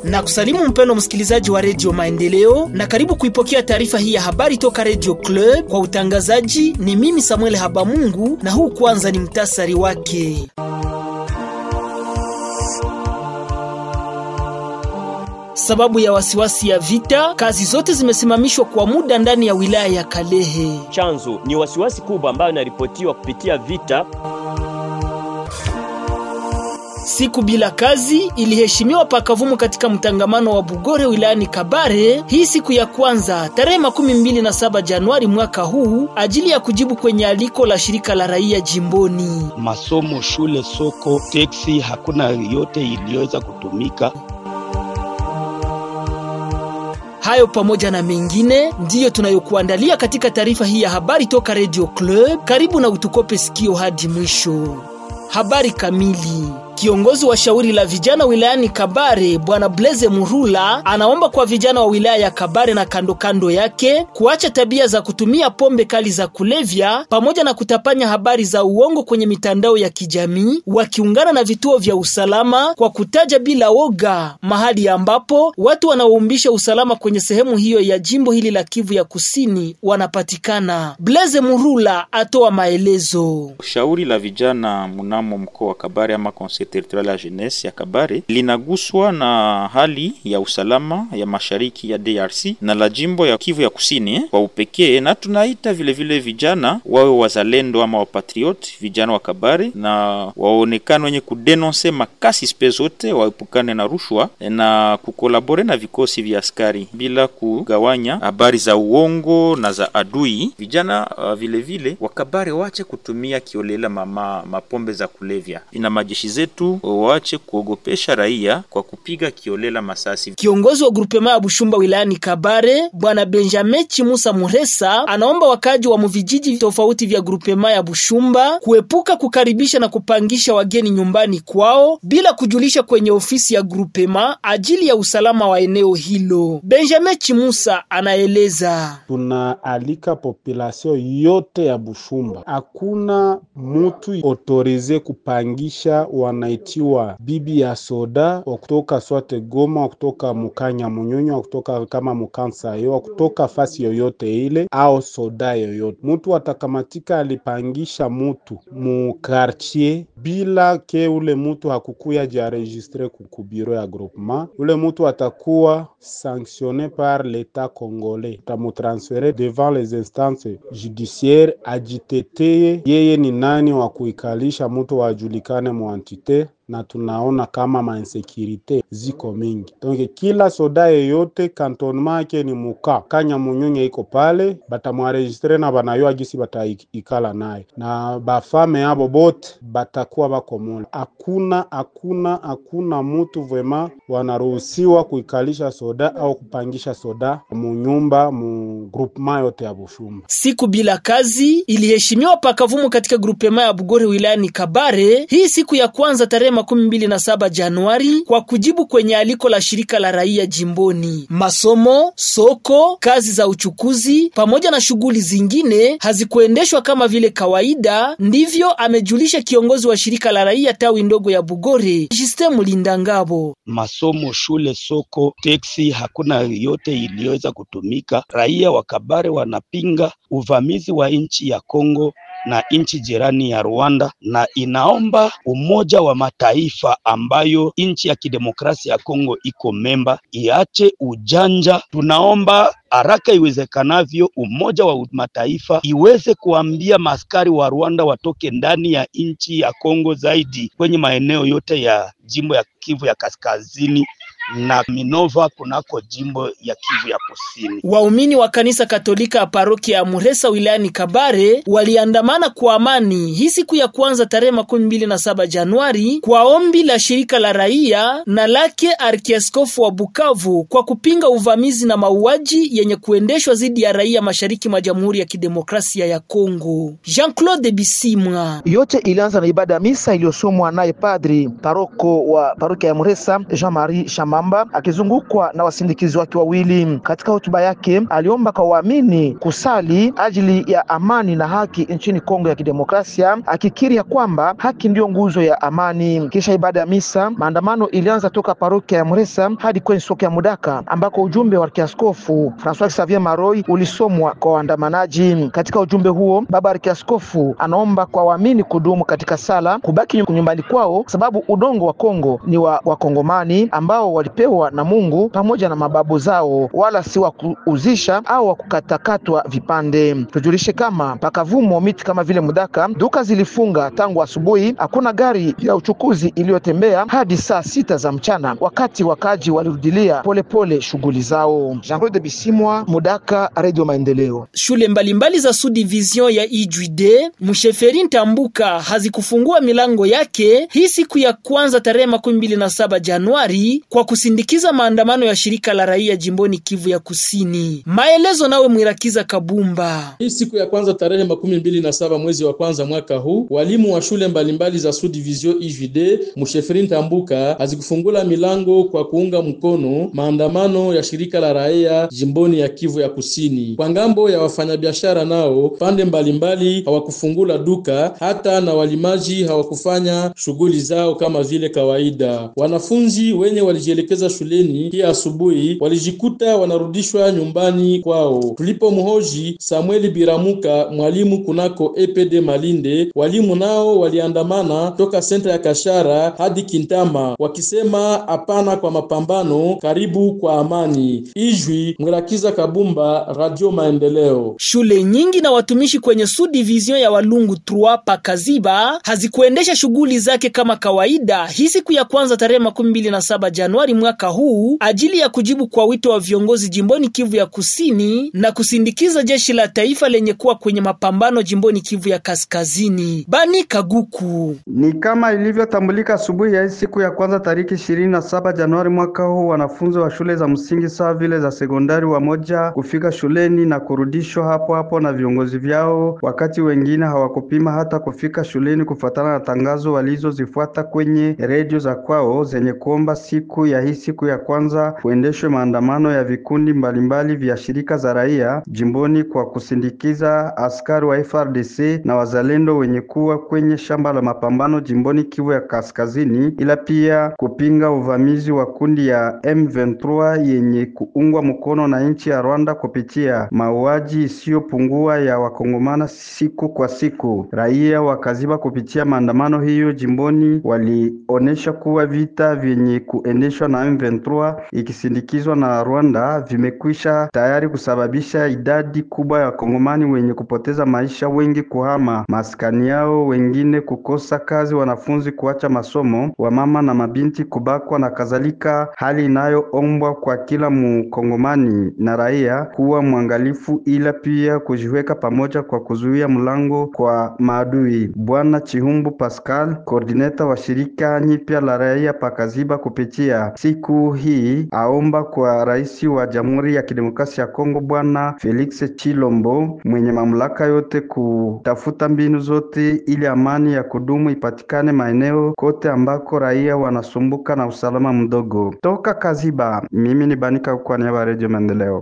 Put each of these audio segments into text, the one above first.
na kusalimu mpendo msikilizaji wa redio Maendeleo na karibu kuipokea taarifa hii ya habari toka redio Club. Kwa utangazaji ni mimi Samuel Habamungu, na huu kwanza ni mtasari wake. Sababu ya wasiwasi ya vita, kazi zote zimesimamishwa kwa muda ndani ya wilaya ya Kalehe. Chanzo ni wasiwasi kubwa ambayo inaripotiwa kupitia vita. Siku bila kazi iliheshimiwa pakavumu katika mtangamano wa Bugore wilayani Kabare, hii siku ya kwanza tarehe makumi mbili na saba Januari mwaka huu, ajili ya kujibu kwenye aliko la shirika la raia jimboni. Masomo, shule, soko, teksi, hakuna yote iliyoweza kutumika. Hayo pamoja na mengine ndiyo tunayokuandalia katika taarifa hii ya habari toka Radio Club. Karibu na utukope sikio hadi mwisho. Habari kamili. Kiongozi wa shauri la vijana wilayani Kabare Bwana Blaise Murula anaomba kwa vijana wa wilaya ya Kabare na kando kando yake kuacha tabia za kutumia pombe kali za kulevya pamoja na kutapanya habari za uongo kwenye mitandao ya kijamii, wakiungana na vituo vya usalama kwa kutaja bila woga mahali ambapo watu wanaoumbisha usalama kwenye sehemu hiyo ya jimbo hili la Kivu ya Kusini wanapatikana. Blaise Murula atoa maelezo. Shauri la vijana mnamo mkoa wa Kabare ama territorial ya jeunesse ya Kabare linaguswa na hali ya usalama ya mashariki ya DRC na la jimbo ya Kivu ya Kusini kwa upekee, na tunaita vile vile vijana wawe wazalendo ama wapatrioti, vijana wa Kabare na waonekane wenye kudenonse makasi spe zote, waepukane na rushwa na kukolabore na vikosi vya askari bila kugawanya habari za uongo na za adui. Vijana uh, vile vile wa Kabare wache kutumia kiolela mama mapombe za kulevya, ina majeshi zetu waache kuogopesha raia kwa kupiga kiolela masasi. Kiongozi wa grupema ya Bushumba wilayani Kabare bwana Benjamin Chimusa Muresa anaomba wakaji wa muvijiji tofauti vya grupema ya Bushumba kuepuka kukaribisha na kupangisha wageni nyumbani kwao bila kujulisha kwenye ofisi ya grupema ajili ya usalama wa eneo hilo. Benjamin Chimusa anaeleza: tunaalika population yote ya Bushumba, hakuna mutu autorize kupangisha wanaitiwa bibi ya soda wa kutoka swate Goma, wa kutoka mukanya munyonyo, wa kutoka kama mukansa yo, wa kutoka fasi yoyote ile au soda yoyote. Mutu atakamatika alipangisha mutu mu quartier bila ke ule mutu hakukuya jiaregistre kukubiro ya groupement, ule mutu atakuwa sanctionne par l'etat congolais, tamutransfere devant les instances judiciaires ajiteteye yeye ni nani wa kuikalisha mutu wajulikane muantite na tunaona kama mainsekirite ziko mingi donc kila soda yeyote kantonema yake ni muka kanya munyonye iko pale batamwaregistre na banayoa gisi bataikala naye na bafame yabo bote batakuwa bako mule. Hakuna hakuna hakuna mutu vrema wanaruhusiwa kuikalisha soda au kupangisha soda munyumba mu groupement yote ya Bushumba. Siku bila kazi iliheshimiwa pakavumu katika grupema ya Bugore wilayani Kabare, hii siku ya kwanza tarehe makumi mbili na saba Januari kwa kujibu kwenye aliko la shirika la raia jimboni. Masomo, soko, kazi za uchukuzi pamoja na shughuli zingine hazikuendeshwa kama vile kawaida, ndivyo amejulisha kiongozi wa shirika la raia tawi ndogo ya Bugore, Justin Mulinda Ngabo. Masomo, shule, soko, teksi, hakuna yote iliyoweza kutumika. Raia wa Kabare wanapinga uvamizi wa nchi ya Kongo na nchi jirani ya Rwanda na inaomba Umoja wa Mataifa ambayo nchi ya kidemokrasia ya Kongo iko memba iache ujanja. Tunaomba haraka iwezekanavyo Umoja wa Mataifa iweze kuambia maskari wa Rwanda watoke ndani ya nchi ya Kongo, zaidi kwenye maeneo yote ya jimbo ya Kivu ya kaskazini na Minova kunako jimbo ya Kivu ya kusini. Waumini wa kanisa Katolika ya parokia ya Muresa wilayani Kabare waliandamana kwa amani hii siku ya kwanza tarehe makumi mbili na saba Januari kwa ombi la shirika la raia na lake arkiaskofu wa Bukavu kwa kupinga uvamizi na mauaji yenye kuendeshwa dhidi ya raia mashariki mwa Jamhuri ya Kidemokrasia ya Kongo. Jean-Claude Bisimwa. Yote ilianza na ibada ya misa iliyosomwa naye padri paroko wa parokia ya Muresa Jean-Marie Shama Mwamba akizungukwa na wasindikizi wake wawili. Katika hotuba yake aliomba kwa waamini kusali ajili ya amani na haki nchini Kongo ya Kidemokrasia, akikiri ya kwamba haki ndiyo nguzo ya amani. Kisha ibada ya misa, maandamano ilianza toka parokia ya Muresa hadi kwenye soko ya Mudaka ambako ujumbe wa kiaskofu Francois Xavier Maroi ulisomwa kwa waandamanaji. Katika ujumbe huo, baba arkiaskofu anaomba kwa waamini kudumu katika sala, kubaki nyumbani kwao, sababu udongo wa Kongo ni wa Wakongomani ambao walipewa na Mungu pamoja na mababu zao, wala si wa kuuzisha au wa kukatakatwa vipande. Tujulishe kama pakavumo miti kama vile Mudaka, duka zilifunga tangu asubuhi. Hakuna gari ya uchukuzi iliyotembea hadi saa sita za mchana, wakati wakaji walirudilia polepole shughuli zao. Jean Claude Bisimwa, Mudaka, Radio Maendeleo. Shule mbalimbali za subdivision ya Ijude Msheferi Ntambuka hazikufungua milango yake hii siku ya kwanza tarehe makumi mbili na saba Januari kwa kusindikiza maandamano ya shirika la raia jimboni Kivu ya Kusini. Maelezo nawe Mwirakiza Kabumba. Hii siku ya kwanza tarehe makumi mbili na saba mwezi wa kwanza mwaka huu, walimu wa shule mbalimbali za subdivision Ijude Msheferi Ntambuka hazikufungula milango kwa kuunga mkono maandamano ya shirika la raia jimboni ya Kivu ya Kusini. Kwa ngambo ya wafanyabiashara nao pande mbalimbali hawakufungula duka, hata na walimaji hawakufanya shughuli zao kama vile kawaida. Wanafunzi wenye walijielekeza shuleni hii asubuhi walijikuta wanarudishwa nyumbani kwao. Tulipomhoji Samueli Biramuka, mwalimu kunako EPD Malinde, walimu nao waliandamana toka senta ya Kashara hadi Kintama wakisema hapana kwa mapambano, karibu kwa amani. Ijwi Mwirakiza Kabumba, Radio Maendeleo. Shule nyingi na watumishi kwenye subdivision ya Walungu 3 pa Kaziba hazikuendesha shughuli zake kama kawaida hii siku ya kwanza tarehe makumi mbili na saba Januari mwaka huu ajili ya kujibu kwa wito wa viongozi jimboni Kivu ya Kusini na kusindikiza jeshi la taifa lenye kuwa kwenye mapambano jimboni Kivu ya Kaskazini. Bani Kaguku ni kama ilivyotambulika asubuhi ya hii siku ya kwanza tariki ishirini na saba Januari mwaka huu, wanafunzi wa shule za msingi sawa vile za sekondari wamoja kufika shuleni na kurudishwa hapo hapo na viongozi vyao, wakati wengine hawakupima hata kufika shuleni kufuatana na tangazo walizozifuata kwenye redio za kwao zenye kuomba siku ya hii siku ya kwanza kuendeshwe maandamano ya vikundi mbalimbali vya shirika za raia jimboni kwa kusindikiza askari wa FRDC na wazalendo wenye kuwa kwenye shamba la mapambano jimboni Kivu ya Kaskazini, ila pia kupinga uvamizi wa kundi ya M23 yenye kuungwa mkono na nchi ya Rwanda kupitia mauaji isiyopungua ya wakongomana siku kwa siku. Raia wakaziba kupitia maandamano hiyo jimboni walionesha kuwa vita vyenye kuendeshwa na M23 ikisindikizwa na Rwanda vimekwisha tayari kusababisha idadi kubwa ya wakongomani wenye kupoteza maisha, wengi kuhama maskani yao, wengine kukosa kazi, wanafunzi kuacha masomo, wamama na mabinti kubakwa na kadhalika, hali inayoombwa kwa kila mkongomani na raia kuwa mwangalifu, ila pia kujiweka pamoja kwa kuzuia mlango kwa maadui. Bwana Chihumbu Pascal, koordineta wa shirika nyipya la raia pakaziba, kupitia siku hii aomba kwa rais wa Jamhuri ya Kidemokrasia ya Kongo Bwana Felix Chilombo mwenye mamlaka yote kutafuta mbinu zote ili amani ya kudumu ipatikane maeneo kote ambako raia wanasumbuka na usalama mdogo. Toka Kaziba, mimi ni Banika kwa niaba ya Radio Maendeleo.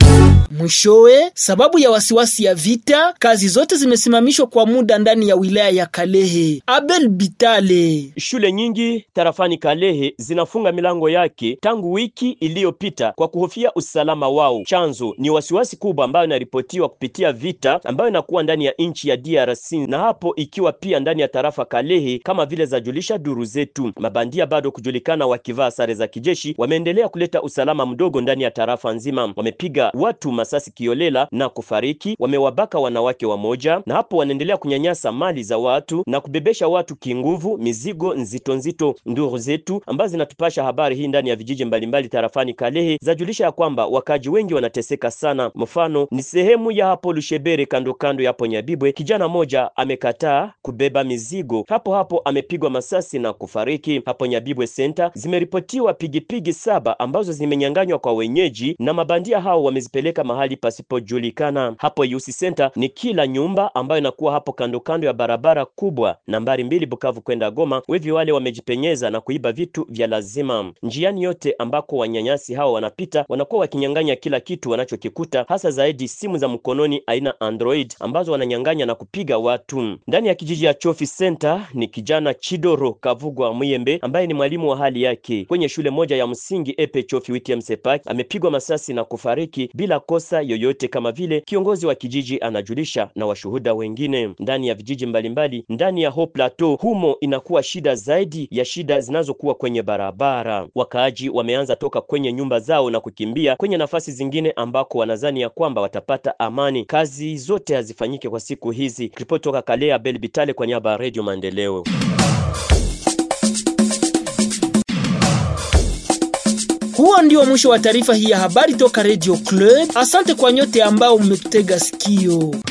Mwishowe, sababu ya wasiwasi ya vita, kazi zote zimesimamishwa kwa muda ndani ya wilaya ya Kalehe. Abel Bitale. Shule nyingi tarafani Kalehe zinafunga milango yake tangu wiki iliyopita kwa kuhofia usalama wao. Chanzo ni wasiwasi kubwa ambayo inaripotiwa kupitia vita ambayo inakuwa ndani ya nchi ya DRC na hapo ikiwa pia ndani ya tarafa Kalehe, kama vile zajulisha duru zetu. Mabandia bado kujulikana wakivaa sare za kijeshi wameendelea kuleta usalama mdogo ndani ya tarafa nzima. Wamepiga watu masasi kiolela na kufariki, wamewabaka wanawake wamoja, na hapo wanaendelea kunyanyasa mali za watu na kubebesha watu kinguvu mizigo nzito nzito. Nduru zetu ambazo zinatupasha habari hii ndani ya vijiji mbalimbali tarafani Kalehe zajulisha ya kwamba wakaji wengi wanateseka sana. Mfano ni sehemu ya hapo Lushebere, kando kando ya hapo Nyabibwe, kijana moja amekataa kubeba mizigo, hapo hapo amepigwa masasi na kufariki. Hapo Nyabibwe Center zimeripotiwa pigipigi saba ambazo zimenyanganywa kwa wenyeji na mabandia hao wamezipeleka mahali pasipojulikana. Hapo Yusi Center ni kila nyumba ambayo inakuwa hapo kando kando ya barabara kubwa nambari mbili Bukavu kwenda Goma. Wevi wale wamejipenyeza na kuiba vitu vya lazima. Njiani yote ambako wanyanyasi hao wanapita, wanakuwa wakinyang'anya kila kitu wanachokikuta, hasa zaidi simu za mkononi aina Android ambazo wananyang'anya na kupiga watu. Ndani ya kijiji ya Chofi Center ni kijana Chidoro Kavugwa Muyembe ambaye ni mwalimu wa hali yake kwenye shule moja ya msingi Epe Chofi Witiam Sepak amepigwa masasi na kufariki bila kosa yoyote, kama vile kiongozi wa kijiji anajulisha na washuhuda wengine. Ndani ya vijiji mbalimbali ndani ya Ho Plateau humo inakuwa shida zaidi ya shida zinazokuwa kwenye barabara. Wakaaji wameanza toka kwenye nyumba zao na kukimbia kwenye nafasi zingine ambako wanazani ya kwamba watapata amani. Kazi zote hazifanyike kwa siku hizi. Ripoti toka Kalea Bel Bitale kwa niaba ya Radio Maendeleo. Huo ndio mwisho wa taarifa hii ya habari toka Radio Club. Asante kwa nyote ambao mmetutega sikio.